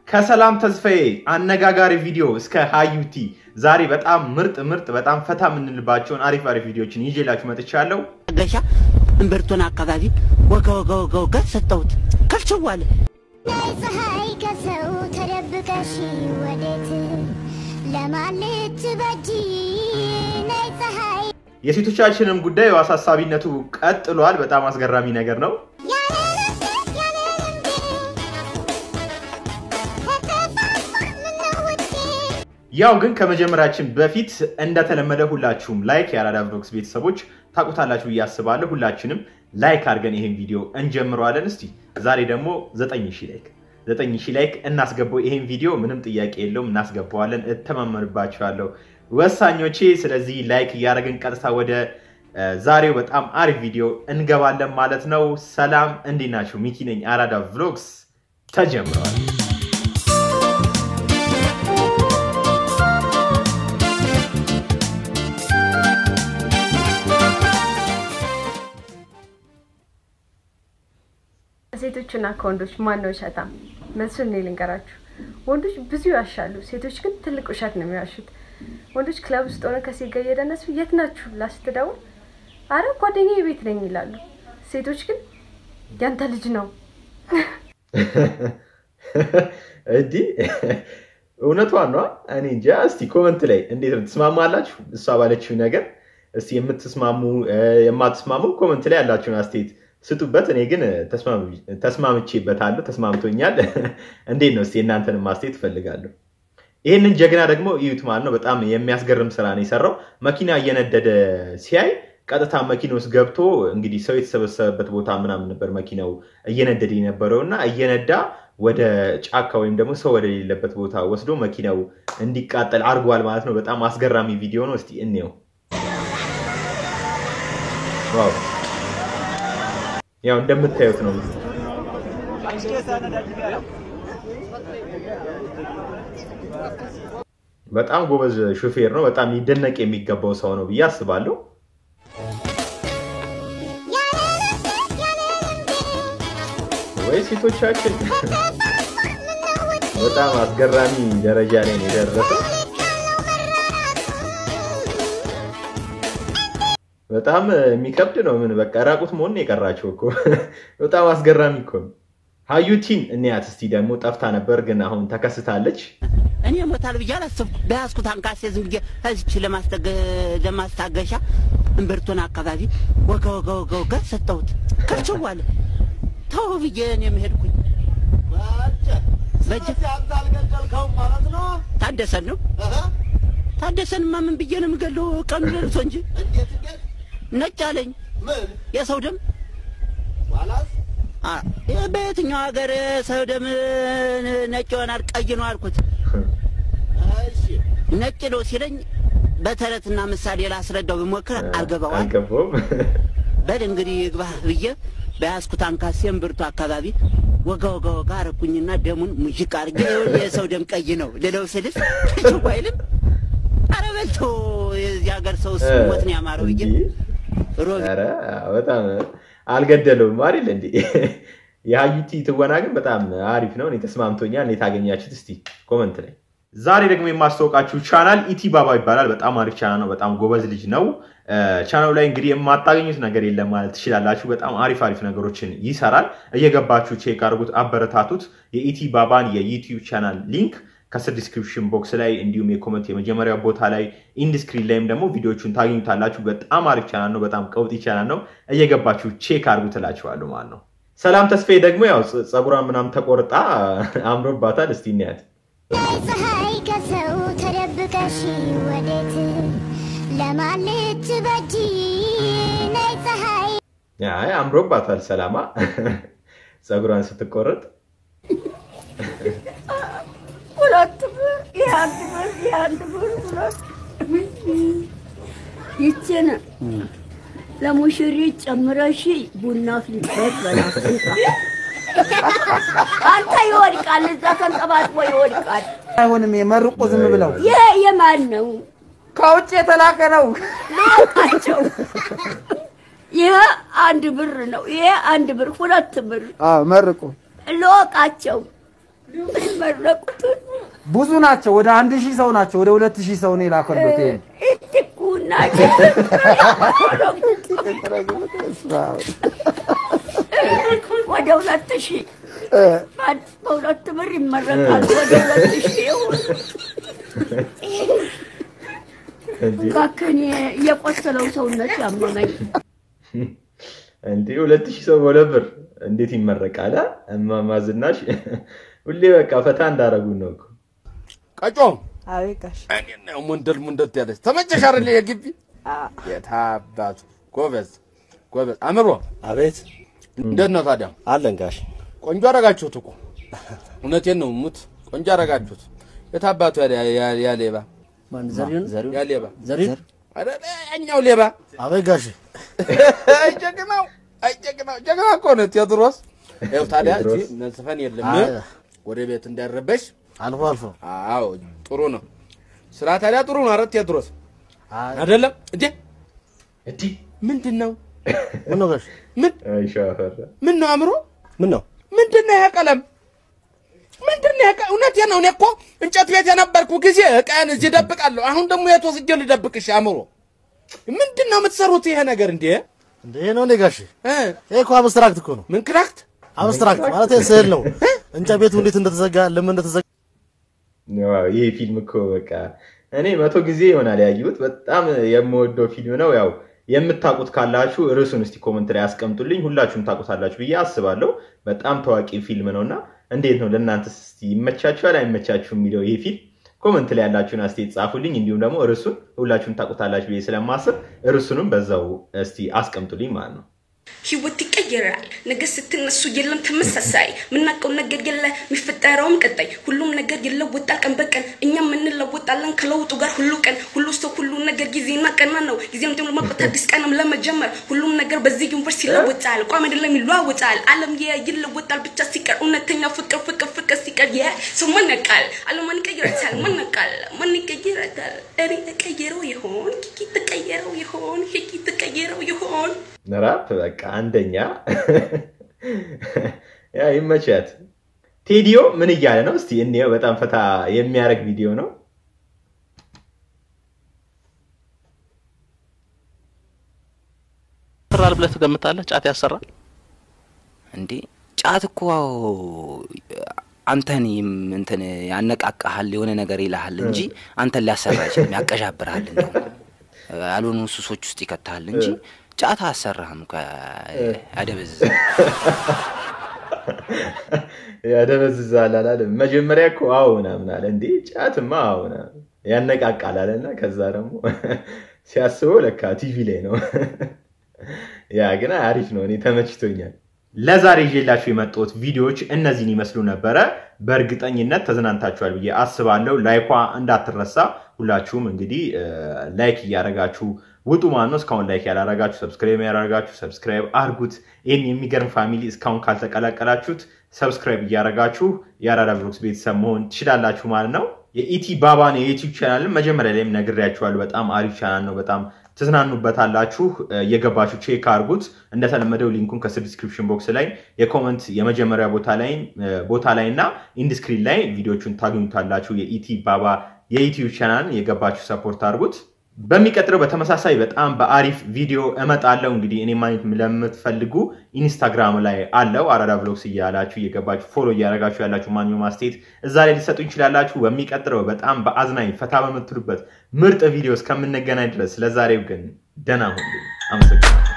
ከሰላም ተስፋዬ አነጋጋሪ ቪዲዮ እስከ ሀዩቲ ዛሬ በጣም ምርጥ ምርጥ በጣም ፈታ የምንልባቸውን አሪፍ አሪፍ ቪዲዮችን ይዤላችሁ መጥቻለሁ። ገሻ እምብርቱን አካባቢ ወጋ ወጋ ወጋ ወጋ ሰጠሁት ከልችዋለ ፀሐይ ከሰው ተደብቀሽ ወዴት ለማለት በጂ ነይ ፀሐይ የሴቶቻችንም ጉዳይ አሳሳቢነቱ ቀጥሏል። በጣም አስገራሚ ነገር ነው። ያለ ልቤ ያለ ልቤ ተጠፋፋ ምነው ውዴ ያው ግን ከመጀመራችን በፊት እንደተለመደ ሁላችሁም ላይክ የአራዳ ቭሎግስ ቤተሰቦች ታውቁታላችሁ ብዬ አስባለሁ። ሁላችንም ላይክ አድርገን ይሄን ቪዲዮ እንጀምረዋለን። እስቲ ዛሬ ደግሞ ዘጠኝ ሺህ ላይክ ዘጠኝ ሺህ ላይክ እናስገባው። ይሄን ቪዲዮ ምንም ጥያቄ የለውም እናስገባዋለን። እተማመንባችኋለሁ ወሳኞቼ። ስለዚህ ላይክ እያደረግን ቀጥታ ወደ እ፣ ዛሬው በጣም አሪፍ ቪዲዮ እንገባለን ማለት ነው። ሰላም እንዴት ናችሁ? ሚኪ ነኝ። አራዳ ቭሎግስ ተጀምረዋል። ከሴቶችና ከወንዶች ማን ነው ውሸታም? መልሱን እኔ ልንገራችሁ። ወንዶች ብዙ ይዋሻሉ፣ ሴቶች ግን ትልቅ ውሸት ነው የሚዋሹት። ወንዶች ክለብ ውስጥ ሆነ ከሴት ጋር እየደነሱ የት ናችሁ ብላ ስትደውል አረ ጓደኛዬ ቤት ነኝ ይላሉ። ሴቶች ግን ያንተ ልጅ ነው እንዲህ እውነቷን ነዋ። እኔ እንጃ። እስቲ ኮመንት ላይ እንዴት ነው ትስማማላችሁ? እሷ ባለችው ነገር እስቲ የምትስማሙ እ፣ የማትስማሙ ኮመንት ላይ ያላችሁን አስተያየት ስጡበት። እኔ ግን ተስማም- ተስማምቼበታለሁ፣ ተስማምቶኛል። እንዴት ነው እስቲ የእናንተንም ማስተያየት እፈልጋለሁ። ይህንን ጀግና ደግሞ እዩት ማለት ነው። በጣም የሚያስገርም ስራ ነው የሰራው። መኪና እየነደደ ሲያይ ቀጥታ መኪና ውስጥ ገብቶ እንግዲህ ሰው የተሰበሰበበት ቦታ ምናምን ነበር መኪናው እየነደደ የነበረው እና እየነዳ ወደ ጫካ ወይም ደግሞ ሰው ወደሌለበት ቦታ ወስዶ መኪናው እንዲቃጠል አድርጓል ማለት ነው። በጣም አስገራሚ ቪዲዮ ነው። እስቲ እንየው። ዋው! ያው እንደምታዩት ነው። በጣም ጎበዝ ሹፌር ነው። በጣም ሊደነቅ የሚገባው ሰው ነው ብዬ አስባለሁ። ያለ ልቤ ያለ ልቤ ወይ ሴቶቻችን ተጠፋፋ ምነው ውዴ በጣም አስገራሚ ደረጃ ላይ ነው የደረሰው። በጣም የሚከብድ ነው። ምን በቃ ራቁት መሆን ነው የቀራቸው እኮ በጣም አስገራሚ እኮ ነው። ሀዩቲን እንያት እስቲ ደግሞ ጠፍታ ነበር፣ ግን አሁን ተከስታለች። እኔ ሞታል ብዬ አላሰብኩ። በያዝኩት አንካሴ ዝም ብዬ እዚች ለማስጠገ- ለማስታገሻ እምብርቱን አካባቢ ወጋ ወጋ ወጋ ወጋ ሰጠሁት ከልችዋለ ተው ብዬ እኔም ሄድኩኝ። በጀ ታደሰን ነው ታደሰንማ ምን ብዬ ነው የምገለው? ቀኑ ደርሶ እንጂ ነጭ አለኝ የሰው ደም አ- ይህ በየትኛው ሀገር ሰው ደም ነጭ ይሆናል? ቀይ ነው አልኩት። ነጭ ነው ሲለኝ በተረትና ምሳሌ ላስረዳው ብሞክር አልገባዋል። አልገባውም። በል እንግዲህ ይግባህ ብዬ በያዝኩት አንካሴ እምብርቱ አካባቢ ወጋ ወጋ ወጋ አረኩኝና ደሙን ሙዥቅ አድርጌ ይኸውልህ የሰው ደም ቀይ ነው ልለው ስልስ ሽው አይልም። ኧረ በልቶ የዚህ ሀገር ሰው እሱ ሞት ነው ያማረው ብዬ እንዲህ ሮቢ ኧረ በጣም አልገደለውም አይደል እንዴ? የሀዩቲ ትወና ግን በጣም አሪፍ ነው። እኔ ተስማምቶኛል። እንዴት አገኛችሁት? እስቲ ኮመንት ላይ። ዛሬ ደግሞ የማስታወቃችሁ ቻናል ኢቲ ባባ ይባላል። በጣም አሪፍ ቻናል ነው። በጣም ጎበዝ ልጅ ነው። ቻናሉ ላይ እንግዲህ የማታገኙት ነገር የለም ማለት ትችላላችሁ። በጣም አሪፍ አሪፍ ነገሮችን ይሰራል። እየገባችሁ ቼክ አድርጉት፣ አበረታቱት። የኢቲ ባባን የዩቲዩብ ቻናል ሊንክ ከስር ዲስክሪፕሽን ቦክስ ላይ እንዲሁም የኮመንት የመጀመሪያው ቦታ ላይ ኢንድስክሪን ላይም ደግሞ ቪዲዮቹን ታገኙታላችሁ። በጣም አሪፍ ቻናል ነው። በጣም ቀውጢ ቻናል ነው። እየገባችሁ ቼክ አድርጉ ትላችኋለሁ ማለት ነው። ሰላም ተስፋዬ ደግሞ ያው ጸ- ጸጉሯን ምናምን ተቆርጣ አምሮባታል። እስቲ እናያት። ነይ ፀሐይ ከሰው ተደብቀሽ ወዴት ለማለት በጂ ነይ ፀሐይ አይ አምሮባታል። ሰላማ ጸጉሯን ስትቆረጥ ሁለት ብር የአንድ ብር የአንድ ብር ሁለት ይችን ለሙሽሪት ጨምረሽ ቡና ፍልበት በላፍታ አንተ ይወድቃል፣ እዛ ተንጠባጥቦ ይወድቃል። አይሆንም። የመርቆ ዝም ብለው ይሄ የማን ነው? ከውጭ የተላከ ነው። ልወቃቸው። ይሄ አንድ ብር ነው። ይሄ አንድ ብር፣ ሁለት ብር አዎ መርቁ። ልወቃቸው። የመረቁትን ብዙ ናቸው። ወደ አንድ ሺህ ሰው ናቸው። ወደ ሁለት ሺህ ሰው ነው የላከሉት። ይሄን እትኩና ወደ ሁለት ሺህ በሁለት ብር ይመረቃል። ወደ ሁለት ሺህ ይሁን። እባክህን የቆሰለው ሰውነት ያመመኝ እንዴ ሁለት ሺህ ሰው በሁለት ብር እንዴት ይመረቃል? አ? እማማ ዝናሽ ሁሌ በቃ ፈታ እንዳረጉን ነው እኮ። ቀጮ አቤት ጋሽ እኔን ነው ሙንደል ሙንደል ያለች ተመቸሽ አይደል? የግቢ የታባቱ ጎበዝ ጎበዝ። አምሮ አቤት እንዴት ነው ታዲያ? አለን ጋሽ ቆንጆ አረጋችሁት እኮ እውነቴን ነው ሙት ቆንጆ አረጋችሁት። የታባቱ ያ ሌባ ዘሪሁን ያ ሌባ ዘሪሁን አረ ያኛው ሌባ አቤት ጋሽ አይ ጀግናው አይ ጀግናው ጀግና እኮ ነው ቴዎድሮስ። ይኸው ታዲያ እዚህ መዝፈን የለም አይ። ወደ ቤት እንዳይረበሽ። አልፎ አልፎ አዎ ጥሩ ነው ስራ ታዲያ ጥሩ ነው። አረ ቴዎድሮስ አይ፣ አይደለም እንዴ? እንዲህ ምንድን ነው ምን ነው ጋሽ ምን አይ ሻፈራ ምን ነው አእምሮ ምን ነው ምንድን ነው ይሄ ቀለም? ምንድን ነው ይሄ ቀ- እውነቴን ነው። እኔ እኮ እንጨት ቤት የነበርኩ ጊዜ እቃዬን እዚህ ደብቃለሁ። አሁን ደግሞ የት ወስጄ ልደብቅሽ? አእምሮ ምንድን ነው የምትሰሩት ይሄ ነገር እንዴ? እንደ ይሄ ነው እንዴ ጋሽ እ? ይሄ እኮ አብስትራክት እኮ ነው ምን ክራክት አብስትራክት ማለት ስዕል ነው እንጨት ቤቱ እንዴት እንደተዘጋ ለምን እንደተዘጋ ዋው፣ ይሄ ፊልም እኮ በቃ እኔ መቶ ጊዜ ይሆናል ያየሁት። በጣም የምወደው ፊልም ነው። ያው የምታውቁት ካላችሁ ርዕሱን እስቲ ኮመንት ላይ አስቀምጡልኝ። ሁላችሁም ታውቁታላችሁ ብዬ አስባለሁ። በጣም ታዋቂ ፊልም ነው እና እንዴት ነው ለእናንተስ እስቲ ይመቻችኋል አይመቻችሁ የሚለው ይሄ ፊልም ኮመንት ላይ ያላችሁን አስተያየት ጻፉልኝ። እንዲሁም ደግሞ ርዕሱን ሁላችሁም ታውቁታላችሁ ብዬ ስለማስብ ርዕሱንም በዛው እስቲ አስቀምጡልኝ ማለት ነው። ህይወት ይቀየራል። ነገ ስትነሱ የለም ተመሳሳይ። ምናውቀው ነገር የለ የሚፈጠረውም ቀጣይ። ሁሉም ነገር ይለወጣል ቀን በቀን እኛም እንለወጣለን ከለውጡ ጋር ሁሉ ቀን ሁሉ ሰው ሁሉ ነገር ጊዜና ቀና ነው። ጊዜም ደግሞ ለማቆት አዲስ ቀንም ለመጀመር ሁሉም ነገር በዚህ ዩኒቨርስ ይለወጣል። ቋሚ አይደለም ይለዋወጣል። ዓለም የ ይለወጣል ብቻ ሲቀር እውነተኛ ፍቅር ፍቅር ፍቅር ሲቀር የ ሰው ማን ያውቃል? ዓለም ማን ይቀይረታል? ማን ያውቃል? ማን ይቀይረታል? እኔ ተቀየረው ይሆን? ኪኪ ተቀየረው ይሆን? ሂኪ ተቀየረው ይሆን? ራፕ በቃ አንደኛ ያ ይመቻት። ቴዲዮ ምን እያለ ነው? እስቲ እንየው። በጣም ፈታ የሚያደርግ ቪዲዮ ነው። ያሰራል ብለህ ትገምታለህ? ጫት ያሰራል? እንዴ ጫት እኮ አንተን ይም- እንትን ያነቃቃሃል የሆነ ነገር ይልሃል እንጂ አንተን ሊያሰራ አይችልም። ያቀዣብርሃል፣ እንደው ያልሆኑ ሱሶች ውስጥ ይከትሃል እንጂ ጫት አያሰራህም። እኮ ያደበዝዝ ያደበዝዛል አላለም። መጀመሪያ እኮ አዎ ምናምን አለ። እንዴ ጫትማ አዎ ምናምን ያነቃቃል አለና ከዛ ደግሞ ሲያስበው ለካ ቲቪ ላይ ነው። ያ ግን አሪፍ ነው። እኔ ተመችቶኛል። ለዛሬ ይዤላችሁ የመጣሁት ቪዲዮዎች እነዚህን ይመስሉ ነበረ። በእርግጠኝነት ተዝናንታችኋል ብዬ አስባለሁ። ላይኳ እንዳትረሳ። ሁላችሁም እንግዲህ ላይክ እያደረጋችሁ ውጡ ማለት ነው። እስካሁን ላይክ ያላረጋችሁ ሰብስክራይብ ያላረጋችሁ ሰብስክራይብ አርጉት። ይህን የሚገርም ፋሚሊ እስካሁን ካልተቀላቀላችሁት ሰብስክራይብ እያደረጋችሁ የአራዳ ብሎግስ ቤተሰብ መሆን ትችላላችሁ ማለት ነው። የኢቲ ባባን የዩቲዩብ ቻናልን መጀመሪያ ላይም ነግሬያችኋለሁ። በጣም አሪፍ ቻናል ነው። በጣም ትዝናኑበታላችሁ። የገባችሁ ቼክ አርጉት። እንደተለመደው ሊንኩን ከስር ዲስክሪፕሽን ቦክስ ላይ የኮመንት የመጀመሪያ ቦታ ላይ ቦታ ላይ እና ኢንድስክሪን ላይ ቪዲዮቹን ታገኙታላችሁ። የኢቲ ባባ የዩቲዩብ ቻናልን የገባችሁ ሰፖርት አድርጉት። በሚቀጥለው በተመሳሳይ በጣም በአሪፍ ቪዲዮ እመጣለሁ። እንግዲህ እኔ ማግኘት ለምትፈልጉ ኢንስታግራም ላይ አለው አራዳ ብሎግስ እያላችሁ እየገባችሁ ፎሎ እያደረጋችሁ ያላችሁ ማንኛውም አስተያየት እዛ ላይ ሊሰጡ ይችላላችሁ። በሚቀጥለው በጣም በአዝናኝ ፈታ በምትሉበት ምርጥ ቪዲዮ እስከምንገናኝ ድረስ ለዛሬው ግን ደህና ሁኑ። አመሰግናለሁ።